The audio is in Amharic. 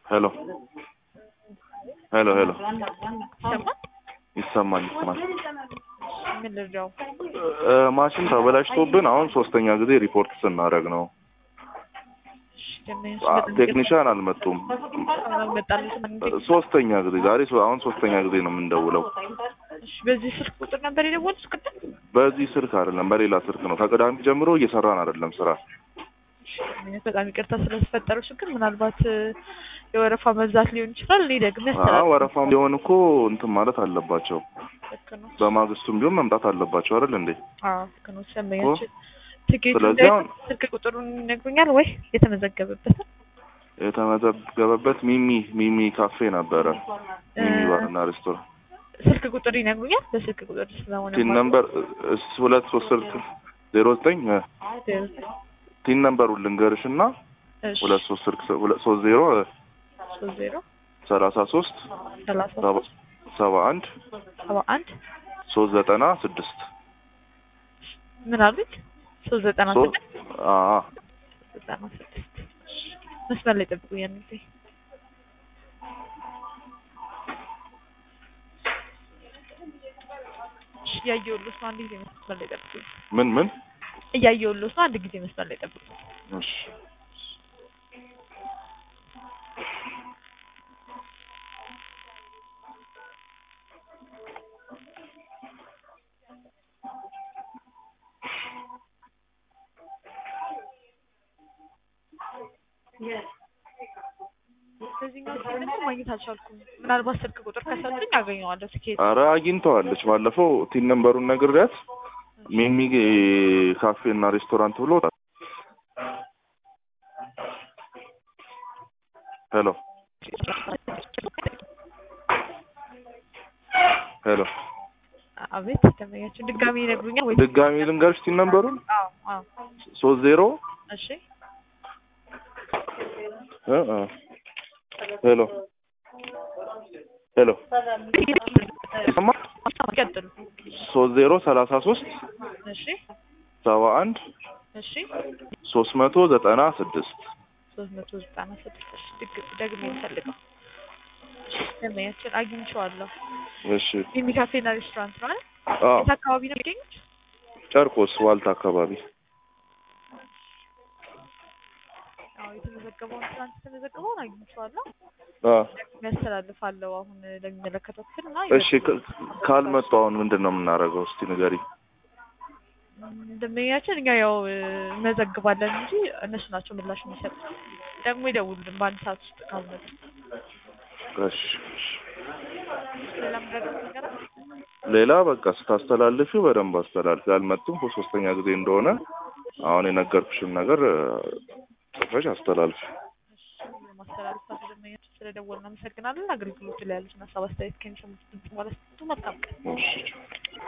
ሄሎ ሄሎ ሄሎ ይሰማል? ይሰማል ይሰማል። ምን ልርዳው? እ ማሽን ተበላሽቶብን አሁን ሶስተኛ ጊዜ ሪፖርት ስናደርግ ነው። እሺ፣ ደንበኞች አ- በጣም ቴክኒሻን አልመጡም። አልመጣልሽም እንዴ? ሶስተኛ ጊዜ ዛሬ ሶ- አሁን ሶስተኛ ጊዜ ነው የምንደውለው። እሺ፣ በዚህ ስልክ ቁጥር ነበር የደወሉት ቅድም? በዚህ ስልክ አይደለም በሌላ ስልክ ነው። ከቅዳሜ ጀምሮ እየሰራን አይደለም ስራ። እሺ፣ ደንበኞች በጣም ይቅርታ ስለተፈጠረው ችግር፣ ምናልባት እ፣ የወረፋ መብዛት ሊሆን ይችላል። እኔ ደግሜ አዎ አስተላልፍ ወረፋም ቢሆን እኮ እንትን ማለት አለባቸው። ልክ ነው። በማግስቱም ቢሆን መምጣት አለባቸው አይደል እንዴ? አዎ ልክ ነው። ደንበኛችን ትኬቱ ስለዚህ ላይ አሁን- ስልክ ቁጥሩን ይነግሩኛል ወይ የተመዘገበበትን? የተመዘገበበት ሚሚ ሚሚ ካፌ ነበረ። ሚሚ እ- ባርና ሬስቶራንት ስልክ ቁጥር ይነግሩኛል? በስልክ ቁጥር ስለሆነ ቲን ማለት ነምበር እስ ሁለት ሶስት ስልክ ዜሮ ዘጠኝ እ፣ ዜሮ ቲን ነምበሩን ልንገርሽ እና እሺ፣ ሁለት ሶስት ስልክ ሁለት ሶስት ዜሮ እ፣ ሶስት ዜሮ ሰላሳ ሶስት ሰላሳ ሰባ ሰባ አንድ ሰባ አንድ ሶስት ዘጠና ስድስት ምን አሉት? ሶስት ዘጠና ሶ- ስድስት አ አ ዘጠና ስድስት መስመር ላይ ጠብቁኝ። ያን ጊዜ እሺ፣ እያየሁልዎት ነው። አንድ ጊዜ መስመር ላይ ጠብቁኝ። ምን ምን እያየሁልዎት ነው። አንድ ጊዜ መስመር ላይ ጠብቁኝ። እሺ በዚህኛው ስልክ ደግሞ ማግኘት አልቻልኩም። ምናልባት ስልክ ቁጥር ከሰጡኝ አገኘዋለሁ። ትኬት አረ አግኝተዋለች። ባለፈው ቲን ነምበሩን ነግሬያት ሚሚ ካፌ እና ሬስቶራንት ብሎ ሄሎ ሄሎ አቤት ደንበኛችን ድጋሚ ይነግሩኛል ወይ? ድጋሚ ልንገርሽ ቲን ነምበሩን አዎ አዎ። ሶስት ዜሮ እሺ እ እ ሄሎ ሄሎ ይሰማል? ቀጥሉ። ሶስት ዜሮ ሰላሳ ሶስት እሺ ሰባ አንድ እሺ ሶስት መቶ ዘጠና ስድስት ሶስት መቶ ዘጠና ስድስት እሺ ድግ- ደግሜ የምፈልገው ደንበኛችን አግኝቼዋለሁ። እሺ ሚሚ ካፌና ሬስቶራንት ነው አይደል? አ የት አካባቢ ነው የሚገኙት? ጨርቆስ ዋልታ አካባቢ አዎ የተመዘገበውን ትናንት የተመዘገበውን አግኝቼዋለሁ። አ ደግሜ ያስተላልፋለሁ አሁን ለሚመለከተው ክፍል እና እሺ ክ- ካልመጡ አሁን ምንድን ነው የምናደርገው? እስቲ ንገሪ። ደንበኛችን እኛ ያው እ፣ እንመዘግባለን እንጂ እነሱ ናቸው ምላሽ የሚሰጡት። ደግሞ ይደውሉልን በአንድ ሰዓት ውስጥ ካልመጡ። እሺ እሺ። ሌላ ምረገብ ነገር አለ? ሌላ በቃ ስታስተላልፊው በደንብ አስተላልፊ። ያልመጡም ሶስተኛ ጊዜ እንደሆነ አሁን የነገርኩሽን ነገር እ፣ ጽፈሽ አስተላልፊ። ማስተላለፋት ደንበኛችን ስለደወልን አመሰግናለን። አገልግሎቱ ላይ ያሉትን ሀሳብ አስተያየት ከሚሰሙት ድምጽ ማለት መልካም ቀን። እሺ